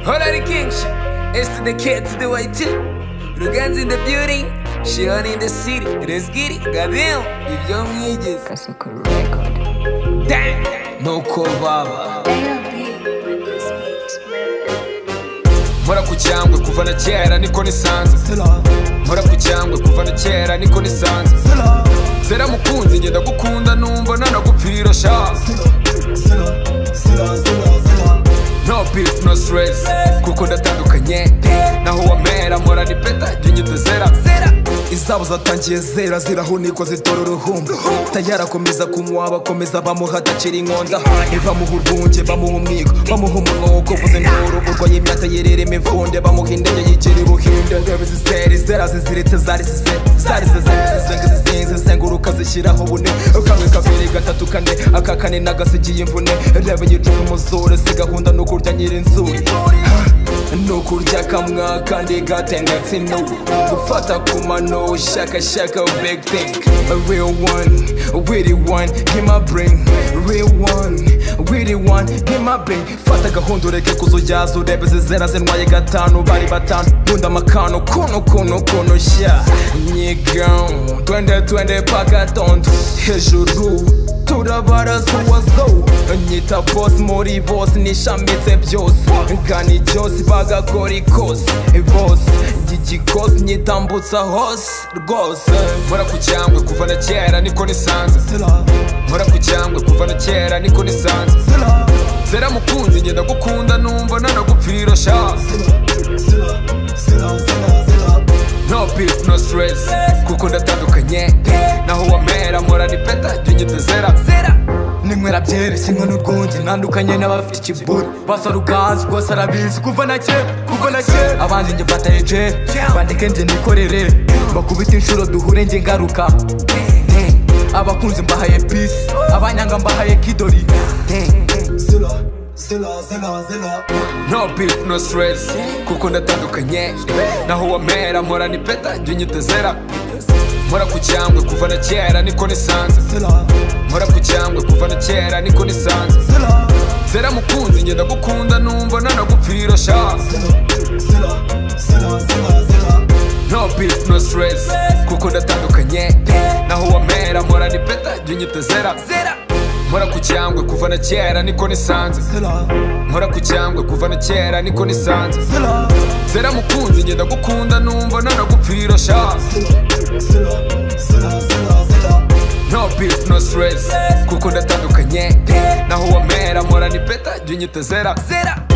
Hola the king shit. It's to the kid to the way too. Rugan's in the building. She on in the city. Let's get it. Goddamn. If young ages. Kasukuru Record. Damn. No call baba. Mpora ku cyangwe kuva na kera niko nisanze Mpora ku cyangwe kuva na kera niko nisanze Zera mukunzi ngenda gukunda numva nanagupfira sha No beef no stress kuko ndatandukanye Naho wamera mpora ni peta nginyita zera izabo zatangiye zera zirahunikwa zitora uruhumbu tayari akomeza kumuha bakomeza bamuha adakira inkonda ntibamuha urwunge bamuha umwiko bamuha umunwa wo kuvuza induru urwaye imyaka yerera imivunde bamuha indege yigira ubuhinde ndebe zizere zera ziziretse zari zize zari zizenga zizenga zizinze zenguruka zishyiraho bune kamwe kabiri gatatu kane aka kane nagasigiye imvune reba igicuma umuzure si gahunda ni ukurya nyirinzuri nukurya kamwa kandi gatendetse inubu gufata ku mano shaka shaka big thing a real one really one give my brain real one really one give my brain fata gahunda ureke kuzujyaza urebe zizera zintwaye gatanu bari batanu bunda amakano kuno kuno kuno sha nyigamo twende twende pagatonto hejuru turabaraza uwazo nyita boss muri bose nishamitse byose ngani byose bagakora ikose bose ry'igikose nyitambutsa hose rwose Mpora ku cyangwe kuva na kera niko nisanze Mpora ku cyangwe kuva na kera niko nisanze Zera mukunzi ngenda gukunda numva nanagupfira sha No beef no stress kuko ndatandukanye Naho wamera mpora ni peta nginyita zera ninywera byereshye inkono urwunge ntandukanye n'abafite ikiburi basara ubwanzu rwose arabizi kuva na kera kuva na kera abandi njye mbataye jeri bandike njye nikorere bakubita inshuro duhure njye ngaruka abakunzi mbahaye pisi abanyanga mbahaye kidori No beef no stress kuko ndatandukanye Naho wamera mpora ni peta nginyita zera Mpora ku cyangwe kuva na kera niko nisanze Mpora ku cyangwe kuva na kera niko nisanze Zera mukunzi ngenda gukunda numva nanagupfira sha No beef no stress kuko ndatandukanye Naho wamera mpora ni peta nginyita zera Mpora ku cyangwe kuva na kera niko nisanze Mpora ku cyangwe kuva na kera niko nisanze Zera mukunzi ngenda gukunda numva nanagupfira sha No beef no stress kuko ndatandukanye Naho wamera mpora ni peta nginyita zera